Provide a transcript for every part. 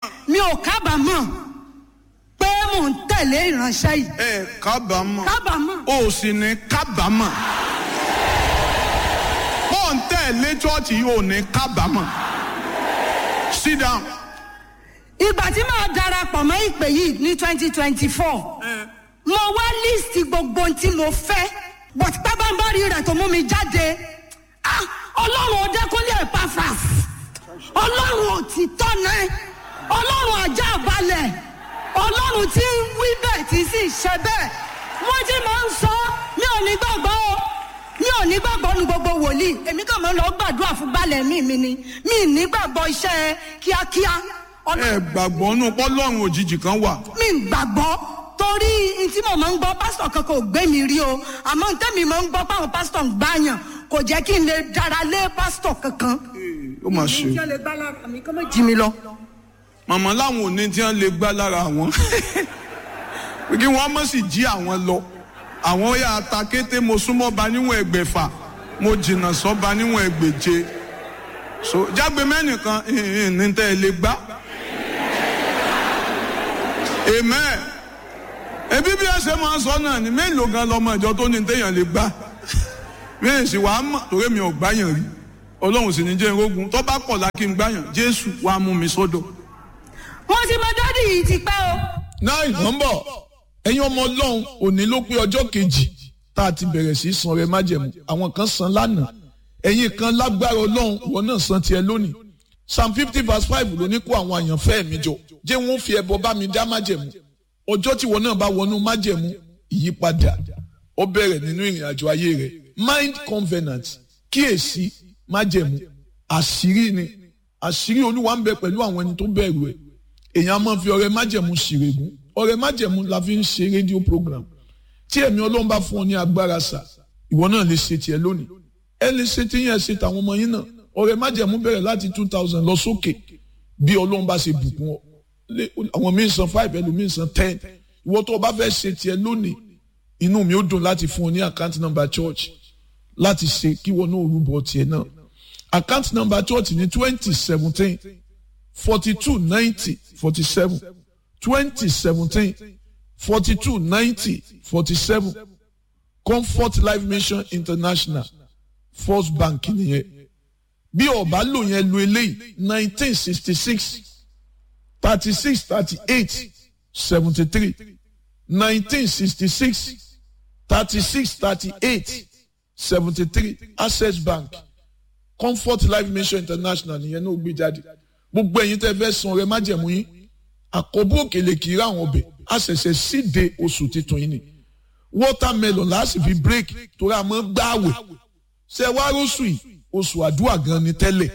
mi ò kábàámọ̀ pé mò ń tẹ̀lé ìránṣẹ́ yìí ẹ kábàámọ̀ kábàámọ̀ o sì ní kábàámọ̀ bó ń tẹ̀lé chọ́ọ̀chì yìí ò ní kábàámọ̀ sit down. ìgbà tí màá darapọ̀ mọ́ ìpè yìí ní twenty twenty four mo wá líìsì gbogbo ohun tí mo fẹ́ but pábánbárì rẹ̀ tó mú mi jáde ah ọlọ́run ọdẹkùnlé Epaphras ọlọ́run òtítọ́ náà ọlọ́run ajá balẹ̀ ọlọ́run tí ń wí bẹ́ẹ̀ tí sì ṣe bẹ́ẹ̀ wọ́n ti máa ń sọ mi ò ní gbàgbọ́ o mi ò ní gbàgbọ́ nu gbogbo wòlíì èmi kàn máa ń lọ gbàdúrà fún balẹ̀ mi mi ni mi ì ní gbàgbọ́ iṣẹ́ kíákíá ọlọ́run ẹ gbàgbọ́ nù pọ́lọ́run òjijì kan wà. mi ń gbàgbọ́ torí n tí mo máa ń gbọ́ pásítọ̀ kankan ò gbé mi rí o àmọ́ n tẹ́mi máa ń gbọ́ páwọn pásítọ̀ ń gbàyàn kò jẹ́ kí n lè dára lé pásítọ̀ kankan. ó mà ṣe. ìjọ lè gbá lára mi kọ́ mọ̀ jí mi lọ. màmá láwọn ò ní tí wọ́n lè gbá lára àwọn kí wọ́n mọ̀ sí jí àwọn lọ àwọn yà á ta kété mo súnmọ́ ba níwọ̀n ẹgbẹ̀fà mo jìnnà sọ́ ba níwọ̀n ẹgbẹ̀je so jágbe mẹ́nìkan ní tẹ́ ẹ lè gbá amen ebi bí ẹ ṣe máa sọ náà ni mélòó gan lọmọ ìjọ tó ní téèyàn lè gbá mí sì wàá mọ̀ torí mi ò gbáyàn rí ọlọ́run sì ní jẹ́ irógun tó bá pọ̀ lákì ń gbáyàn jésù wàá mú mi sọ́dọ̀. mo ti mọ dádì yìí ti pẹ́ o. náà ìnọ́mbọ̀ ẹ̀yin ọmọ ọlọ́run òní ló pé ọjọ́ kejì tá a ti bẹ̀rẹ̀ sí san rẹ májẹ̀mú àwọn kan san lánàá ẹ̀yin kan lágbára ọlọ́run wọn náà san tiẹ̀ lónìí psalm fifty verse five ló ní kó àwọn àyànfẹ́ mi jọ jẹ́ wọ́n fi ẹbọ bá mi dá májẹ̀mú ọjọ́ tí wọn náà bá wọnú májẹ̀mú ìyípadà ó bẹ̀rẹ̀ nínú ìrìn àjò ayé rẹ̀ mind covenant kíyèsí májẹ̀mú àṣírí ni àṣírí olúwa ń bẹ pẹ̀lú àwọn ẹni tó bẹ̀rù ẹ̀ èèyàn máa fi ọrẹ májẹ̀mú ṣìrègùn ọrẹ májẹ̀mú la fi ń ṣe rédíò program tí ẹ̀mí ọlọ́run bá fún ọ ní agbára sà ìwọ náà lè ṣe tiẹ̀ lónìí ẹ lè ṣe tí yẹn ṣe tàwọn ọmọ yín náà ọrẹ májẹ̀mú bẹ̀rẹ̀ láti two thousand lọ sókè bí ọlọ́run bá ṣe bùkún ọ àwọn míín san five ẹlòmíín san ten ìwọ tó o bá fẹ́ ṣe tiẹ̀ lónìí inú mi ó dùn láti fún ọ ní account number church láti ṣe kí wọn náà rúbọ tiẹ̀ náà account number church ní twenty seventeen forty two ninety forty seven twenty seventeen forty two ninety forty seven comfort life mission international first bank nìyẹn bí ọba lò yẹn lu eléyìí nineteen sixty six thirty six thirty eight seventy three nineteen sixty six thirty six thirty eight seventy three access bank comfort life mission international nìyẹn náà gbé jáde gbogbo ẹ̀yin tẹ́ fẹ́ san ọrẹ májẹ̀mú yín àkọ́bù òkèlè kì í rà àwọn ọbẹ̀ a ṣẹ̀ṣẹ̀ síde oṣù titun yìí ni watermelon láti fi break torí a máa ń gbààwẹ̀ ṣe wá róṣù yìí oṣù àdúrà gan ni tẹ́lẹ̀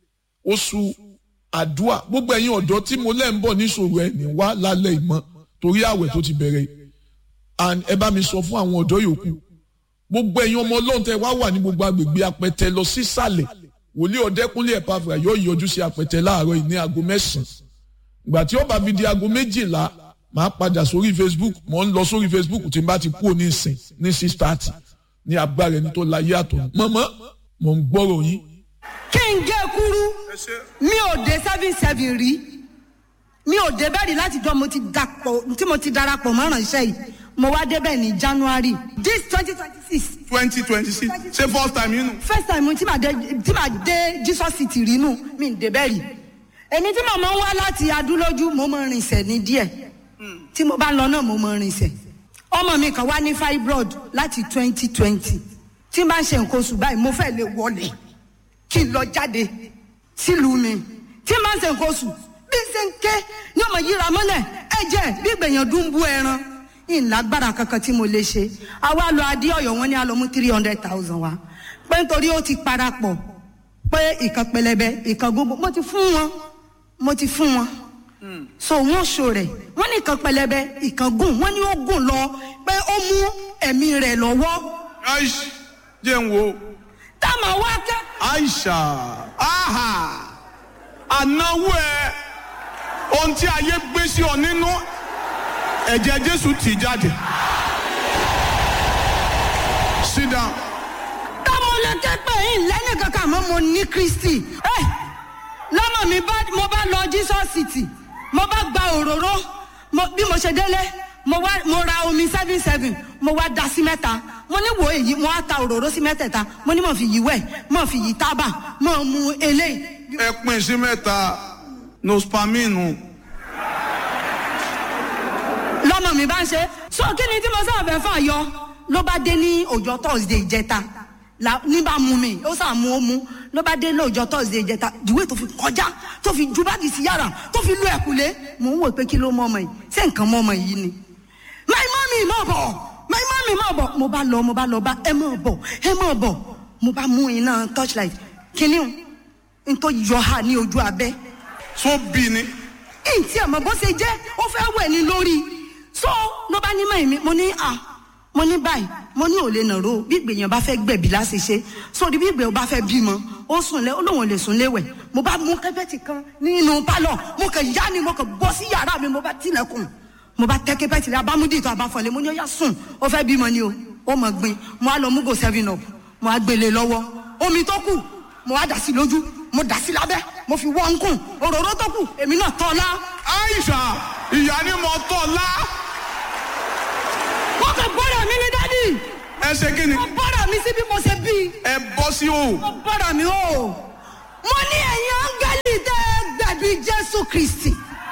oṣù àdúrà gbogbo ẹ̀yin ọ̀dọ́ tí mo lẹ́ ń bọ̀ níṣòro ẹ̀ ní wá lálẹ́ ìmọ̀ torí àwẹ̀ tó ti bẹ̀rẹ̀ and ẹ bá mi sọ fún àwọn ọ̀dọ́ yòókù gbogbo ẹ̀yin ọmọ ọlọ́run tẹ́ wá wà ní gbogbo agbègbè apẹtẹ lọ sísàlẹ̀ wòlíì ọ̀dẹ́kúnlé Epaphras yóò yọjú sí apẹtẹ láàárọ̀ yìí ní aago mẹ́sàn-án ìgbà tí ó bá fi di aago méjìlá máa padà sórí Facebook mò ń lọ sórí Facebook tí n bá ti kúrò ní ìsìn ní six thirty ní agbára ẹni tó láyé àtọ̀ mọ́mọ́ mò ń gbọ́rọ̀ yín. kí n gé kúrú mi ò dé seven seven rí mi ò dé bẹ́ẹ̀ rí láti jọ mo ti dàpọ̀ tí mo ti darapọ̀ mọ́ ìránṣẹ́ yìí mo wá débẹ̀ ní January this twenty twenty six twenty twenty six ṣé first time yín nù. first time tí màá dé tí màá dé Jesus city rí nù mi ò dé bẹ́ẹ̀ rí èmi tí màmá ń wá láti adúlójú mo mọ rinṣẹ́ ní díẹ̀ tí mo bá lọ náà mo mọ rinṣẹ́ ọmọ mi kan wá ní fibroid láti twenty twenty tí n bá ń ṣe nǹkan oṣù báyìí mo fẹ́ lè wọlé kí n lọ jáde sílùú mi tí n bá ń ṣe nǹkan oṣù bí n ṣe ń ké ní ọmọ yíra mọ́lẹ̀ ẹ̀jẹ̀ bí gbèyàn dún bú ẹran ìlágbára kankan tí mo lè ṣe àwa lọ adé ọ̀yọ́ wọn ní a lọ mú three hundred thousand wa pé nítorí ó ti parapọ̀ pé ìkan pẹlẹbẹ ìkan gbogbo mo ti fún wọn mo ti fún wọn so wọn ṣo rẹ wọn ní ìkan pẹlẹbẹ ìkan gùn wọn ní ó gùn lọ pé ó mú ẹ̀mí rẹ̀ lọ́wọ́ aish jẹ́ ń wo táwọn wá kẹ́. aisha aha ànáwó ẹ ohun tí ayé gbé sí ọ nínú ẹ̀jẹ̀ jésù tì jáde sit down táwọn lè ké pé yín lẹ́nu kankan àmọ́ mo ní kristi ẹ lọ́mọ mi bá mo bá lọ jesus city mo bá gba òróró mo- bí mo ṣe délé mo wá mo ra omi seven seven mo wá da sí mẹ́ta mo ní wo èyí mo wá ta òróró sí mẹ́tẹ̀ẹ̀ta mo ní mo fi yí wẹ̀ mo fi yí tábà mo mu eléyìí ẹ pín sí mẹ́ta nospaminu lọ́mọ mi bá ń ṣe so kí ni tí mo sábà fẹ́ fà yọ ló bá dé ní ọjọ́ thursday ìjẹta la ní bá mu mi ó sà mú ó mú ló bá dé lọ́jọ́ thursday ìjẹta ìwé tó fi kọjá tó fi ju báàgì sí yàrá tó fi lu ẹ̀kúlé mò ń wò pé kí ló mọ ọmọ yìí ṣé nǹkan mọ ọmọ yìí ni my mommy mọ̀ bọ̀ my mommy mọ̀ bọ̀ mo bá lọ mo bá lọ bá ẹ mọ̀ bọ̀ ẹ mọ̀ bọ̀ mo bá mú iná torchlight kíní n tó yọ ha ní ojú abẹ́ tó bí ni ntí ẹ̀ mọ̀ bó ṣe jẹ́ ó fẹ́ wẹ̀ ní lórí so ló bá ní mọ̀ mi mo ní à mo ní báyìí mo ní ò lè nàró bí ìgbèyàn bá fẹ́ gbẹ̀bí láti ṣe sórí bí ìgbèyàn bá fẹ́ bímọ ó sùn lé ó lóun ò lè sùn léwẹ̀ mo bá mú kẹ́pẹ́tì kan nínú pálọ̀ mo kàn yá ni mo kàn bọ́ sí yàrá mi mo bá tilẹ̀kùn mo bá tẹ́ kẹ́pẹ́tì rẹ abámúdì tó abáfọ̀lẹ́ mo ní ó yá sùn ó fẹ́ bímọ ni o ó mọ̀ gbin mo á lọ mú go seven up mo á gbélé lọ́wọ́ omi tó kù mo á dà sí lójú mo dà sí lábẹ́ mo fi wọ́n ń kùn òróró tó kù èmi náà tọ́ la aisha ìyá ni mo tọ́ la wọ́n kàn bọ́dà mi ní dádì ẹ ṣe kí ni wọ́n bọ́dà mi sí bí mo ṣe bí ẹ bọ́ sí o wọ́n bọ́dà mi o mo ní ẹ̀yin áńgẹ́lì tẹ́ ẹ gbẹ̀bí jésù kristi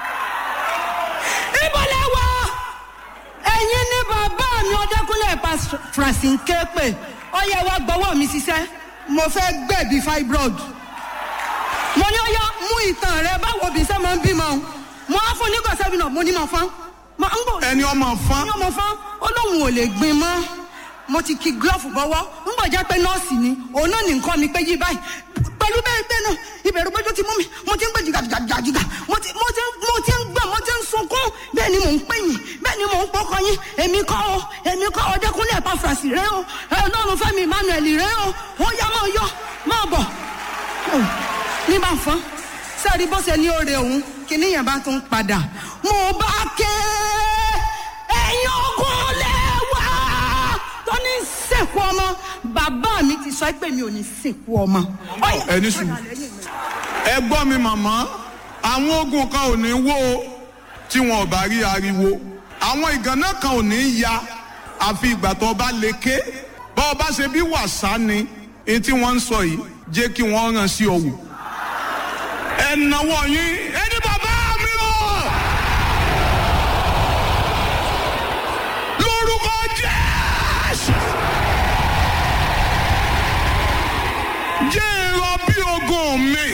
ibo lẹ wà ẹ̀yin ní bàbá mi ọdẹkùnlé pa francine képe ọyẹ wa gbọ́wọ́ mi ṣiṣẹ́ mo fẹ́ gbẹ̀bí fibroid mo ní ọyá mú ìtàn rẹ báwo bí sẹ́ máa ń bímọ o mo á fún nígbà sẹ́bi náà mo ní mọ̀ fún mo ń bò ẹni ọmọ fán ní ọmọ fún ó lóun ò lè gbin mọ́ mo ti ki glove bọ́wọ́ ń bọ̀ jẹ́ pé nọ́ọ̀sì ni òun náà ní nǹkan mi pé yí báyìí pẹ̀lú bẹ́ẹ̀ bẹ́ẹ̀ náà ìbẹ̀rù gbẹ́jọ́ ti mú mi mo ti ń gbé jìgàjìgàjìgà mo ti mo ti mo ti ń gbà mo ti ń sunkún bẹ́ẹ̀ ni mò ń pè yín bẹ́ẹ̀ ni mò ń pọkàn yín èmi kọ́ o èmi kọ́ o dẹ́kunlé ẹ̀pá fàṣì rẹ o ẹ ọlọ́run fẹ́mi emmanuel rẹ o ó yá máa yọ máa bọ̀ ní bá fọ́n sẹ́ẹ̀rí bó ṣe ní oore òun kíní yẹn bá tún padà mo bá ké ẹ̀yin ogun lẹ́wà tó ní sìnkú ọmọ bàbá mi ti sọ pé mi ò ní sìnkú ọmọ. Ọ̀yá, ẹni sùn ẹ gbọ́ mi màmá àwọn ogun kan ò ní wó o tí wọn ò bá rí ariwo àwọn ìgànnà kan ò ní ya àfi ìgbà tó bá lè ké bá ọba ṣe bí wàsá ni èyí tí wọ́n ń sọ yìí jẹ́ kí wọ́n ràn sí ọ̀wù ẹ náwó yín ẹni bàbá mi o lórúkọ jésù jẹ́ èrò bí ogun mi.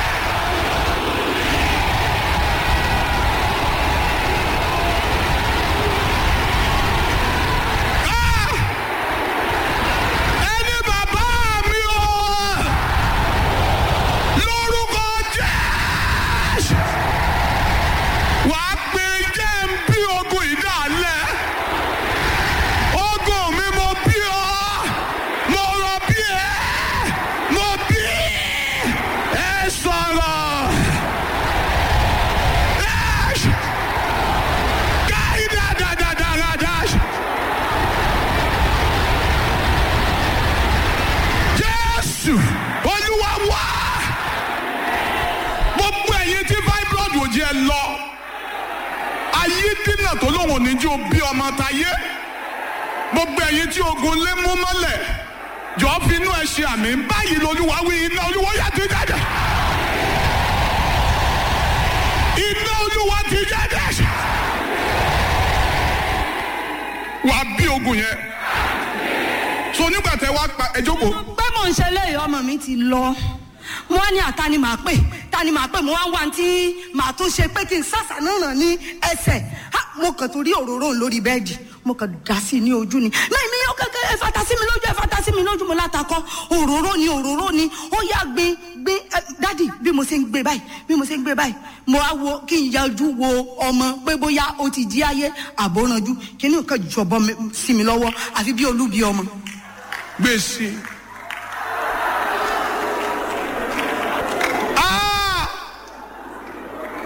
Ah! Ẹni bàbá mi o lórúkọ Jésù wàá pe jẹ́ ń bí ogun ìdálẹ̀ ogun mi mo bí ọ mo rọ bí ẹ mo bí ẹ sọ̀rọ̀ Dash! Káyí dáadáa dash! Jésù Olúwa wá gbogbo ẹ̀yin tí fibroid ò jẹ́ lọ ayé dínà tó lóun ò ní jí o bí ọmọ táyé gbogbo ẹ̀yin tí ogun lé mú mọ́lẹ̀ jọ̀ọ́ fi inú ẹ ṣe àmì báyìí lolúwa wí iná olúwa yà ti jáde iná olúwa ti jáde wà á bí ogun yẹn so nígbà tẹ wá pa ẹ jókòó pé mò ń ṣe léyìí ọmọ mi ti lọ mo wá ní àta ni màá pè ta ni màá pè mo wá ń wá tí màá tún ṣe pé kí n sàṣà náà ràn ní ẹsẹ̀ Ha, mo kàn torí òróró lórí bẹ́ẹ̀dì mo kàn dà sí i ní ojú ni náà mi yóò kẹ́kẹ́ ẹ fata sí mi lójú ẹ fata sí mi lójú mo látakọ òróró ni òróró ni ó yá gbin gbin ẹ, dádì bí mo ṣe ń gbé báyìí bí mo ṣe ń gbé báyìí mo wá wo kí n yájú wo ọmọ pé bóyá ó ti jí ayé àbóranjú kí ni nǹkan jọ̀bọ mi- sí mi lọ́wọ́ àfi bí olúbi ọmọ gbèsè